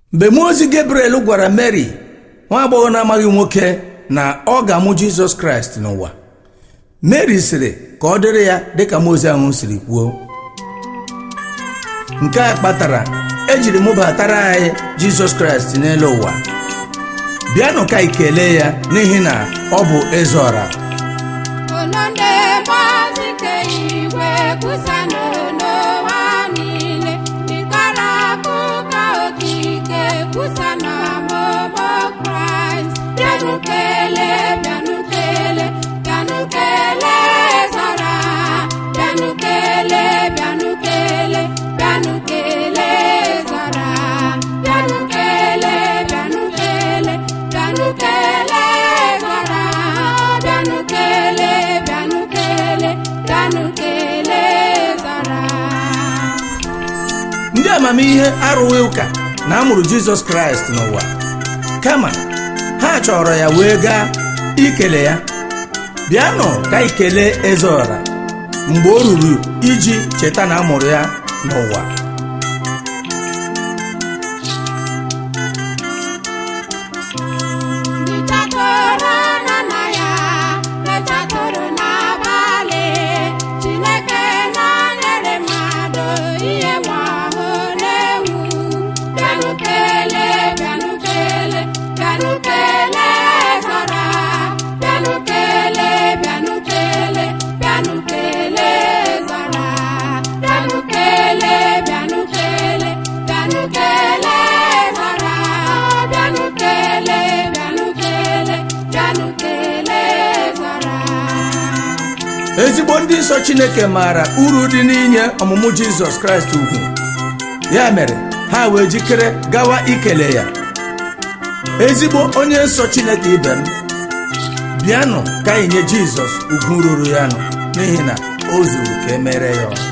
mgbe mmụọ ozi Gabriel gwara Mary nwa agbọghọ na-amaghị nwoke na ọ ga-amụ Jizọs Kraịst n'ụwa Mary sịrị ka ọ dịrị ya dịka mmụọ ozi ahụ siri kwuo nke a kpatara ejiri mụbatara anyị Jizọs Kraịst n'elu ụwa bịanụ ka anyị kelee ya n'ihi na ọ bụ eze ọra unu na-eme ozi nke igwe kwusanụ n'ụwa niile ịkọrọ akụkọ okike kwusanụ ọmụmụ kraịst bịanụ kelee bịanụ kelee bịanụ kelee zara bịanụ kelee bịanụ kelee bịanụ kelee zara bịanụ kelee bịanụ kelee bịanụ kelee zara bịanụ kelee bịanụ kelee bịanụ kelee zara ndị amamihe arụghị ụka na amụrụ Jizọs Kraịst n'ụwa kama ha chọrọ ya wee gaa ikele ya bịanụ ka anyị kelee eze ọra mgbe o ruru iji cheta na amụrụ ya n'ụwa Ịchatụrụ nọ na ya echatụrụ n'abalị Chineke nọnyere mmadụ ihe nwa ọhụụ na-ewu bịanụ kelee bịanụ kelee bịanụ kelee zara bịanụ kelee bịanụ kelee bịanụ kelee zara bịanụ kelee bịanụ kelee bịanụ kelee zara bịanụ kelee bịanụ kelee bịanụ kelee zara ezigbo ndị nsọ Chineke maara uru dị n'inye ọmụmụ Jizọs Kraịst ugwu ya mere ha wee jikere gawa ikele ya ezigbo onye nsọ Chineke ibe m bịanụ ka anyị nye Jizọs ugwu ruru ya nụ n'ihi na o zuru ka e mere ya ọrụ.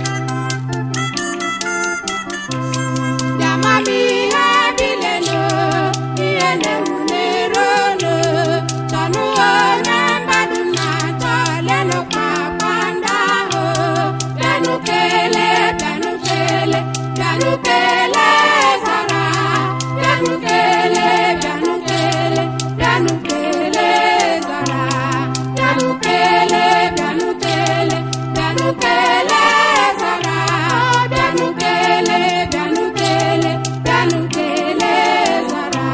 Ndị amamihe bilenu ihe na-ewu n'ironu chọnụ onye mmadụ na-achọ lenụ kpakpando ahụ bịanụ kelee bịanụ kelee bịanụ kelee zara bịanụ kelee bịanụ kelee bịanụ kelee zara bịanụ kelee bịanụ kelee bịanụ kelee zara bịanụ kelee bịanụ kelee bịanụ kelee zara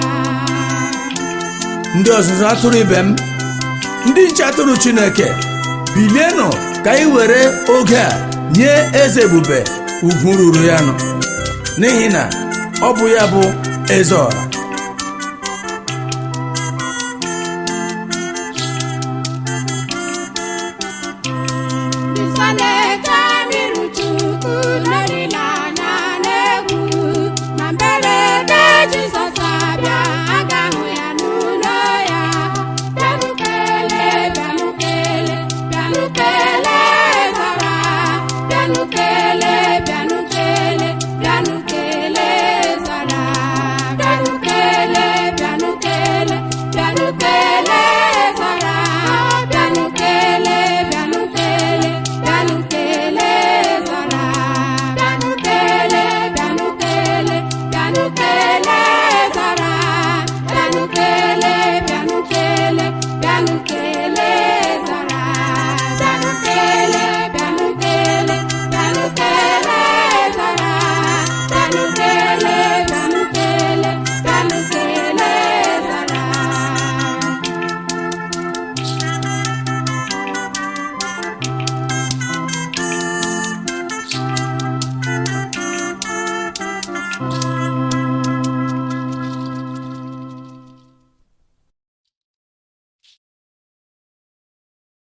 ndị ọzụzụ atụrụ ibe m ndị nche atụrụ Chineke bilienụ ka anyị were oge a nye eze ebube ugwu ruru ya nụ n'ihi na ọ bụ ya bụ eze ọra